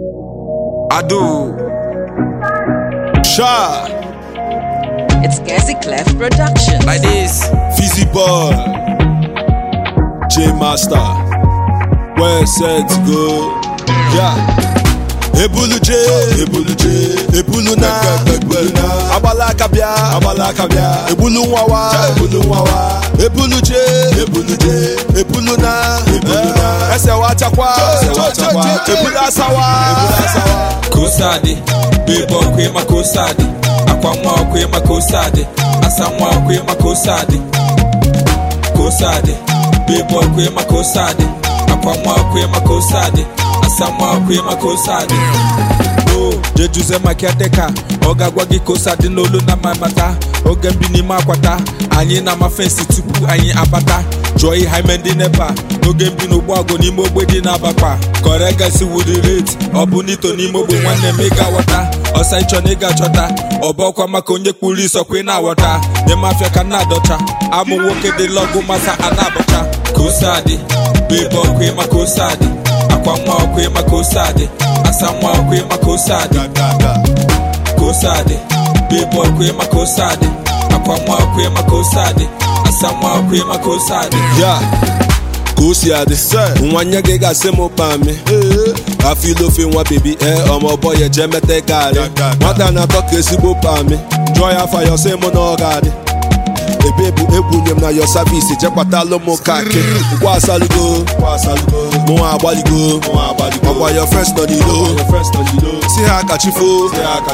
Ado. Sha. It's Gassy Clef Productions. Like this. Fizzy Boy, J Master, where set to go? Yeah. Ebulu J, Ebulu J, Ebulu na, Ebulu na, Abala kabia, Abala kabia, Ebulu wawa, Ebulu wawa, Ebulu J, Ebulu J, Ebulu na, Ebulu na, Ẹsẹ̀ wa chakwa, Ẹsẹ̀ wa chakwa, Ebulu asawa, Ebulu asawa. Kosade. Bebo kwe makosade. Akwamwa kwe makosade. Asamwa kwe makosade. Kosade. Bebo kwe makosade. Akwamwa kwe makosade. Asamwa kwe makosade. Oh, jejuze makiateka ọ ga-agwa gị ka ose dị n'olu na mamata oge mbi n'ime akwata anyị na-ama fensi tupu anyị abata jụọ ihe ime ndị nepa n'oge mbi n'ụgbọ agụ n'ime ogbe dị n'abakpa kọregasi wudi rate ọ bụ n'ito n'ime ogbe nwanne m ịga ghọta ọsa ịchọ na ịga chọta ọbọkwa maka onye kpuru isọkwa ị na-aghọta nyem afịa ka na-adọcha amụ nwoke dị lọgụ masa a na-abọcha ka ose adị bebe ọkụ ịma ka ose adị akwa nwa ọkụ ịma ka ose adị asa nwa ọkụ ịma ka ose adị kosade bebe ọkụ ịma kosade akwa nwa ọkụ ịma kosade asa nwa ọkụ ịma kosade ya ka o si adị nwa nye gị ga-asị m pami afọ ilu ofe nwa bebi ee ọmọbọ ya jee meta garị nwata na-atọ ka ezigbo pami jụọ ya afa ya ọsị mụ na ọ ga-adị ebe bụ egwunye m na yo savisi jekwatalụ m kaki ngwa asalugo mụnwa agbaligo ọkwa yo frens nọ n'ilo si ha kachifo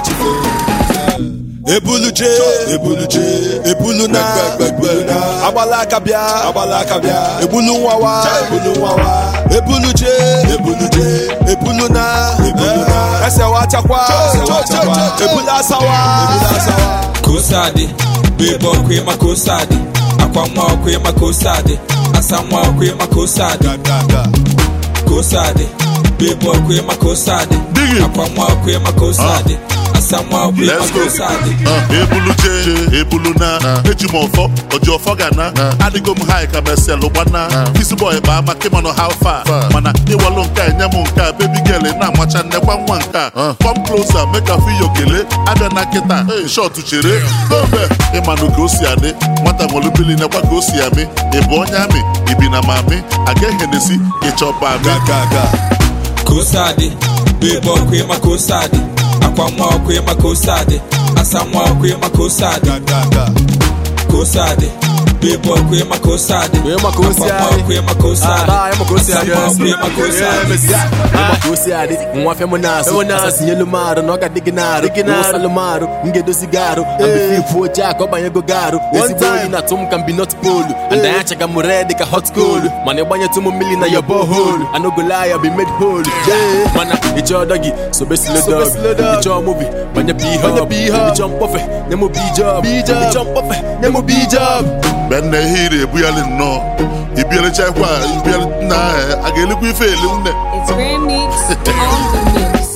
ebulu je ebulu je ebulu na ebulu na agbala aka bịa agbala aka bịa ebulu nwawa ebulu nwawa ebulu je ebulu je ebulu na ebulu na ẹsẹ̀ wa chakwa ebulu asawa ebulu asawa. kosade bebe ọkụ ịma kosade akwa nwa ọkụ ịma kosade asa nwa ọkụ ịma kosade kosade bebe ọkụ ịma kosade Dig it. akwa nwa ọkụ ịma kosade asa nwa ọkụ ịma Let's go. kosade Uh, ebulu je ebulu na eji m ọfọ oji ọfọ ga na adịgo m hai ka meselụ gbana isi bọy kpaa maka ịmanụ how far mana ịwalụ nke a enye m nke a baby girl na-amacha nnekwa nwa nke a come closer make I feel your kele abịa na nkịta shot chere dobe ịmanụ ka o si adị nwata nwere mmiri nekwa ka o si amị ị bụ onye amị ibi na mami aga ehenesi ịchọba amị kosade bebe ọkụ ịma kosade akwa nwa ọkụ ịma kosade asa nwa ọkụ ịma kosade kosade bebe ọkụ ịma kosade Ịma ka o si akwa nwa adị. ọkụ ịma kosade Ah, ịma ka o si asa adị, nwa yes. ọkụ ịma kosade Ịma ka o si adị nwa fem na-asụ asasinyelu m arụ na ọ ga-adị gị na-arụ ụsalụ m arụ m ga-edozi gị arụ ambefifu oche a ka ọ banyego gị arụ ezigbo oyi na-atụ m ka mbi not polu and anya chaga m red ka hot coal mana ịgbanyetụ m mmiri na ya bohol anogola ya bi made hole mana ịchọ ọdọ gị sobe slodog ịchọ mobi banye bihọb ịchọ mkpọfe nye m bijob ịchọ mkpọfe nye m bijob mgbe nna ihe iri ebughali nnọọ ibialichakwa ibiali nna a ga-elikwa ife eli nne It's Grand Mix on the mix.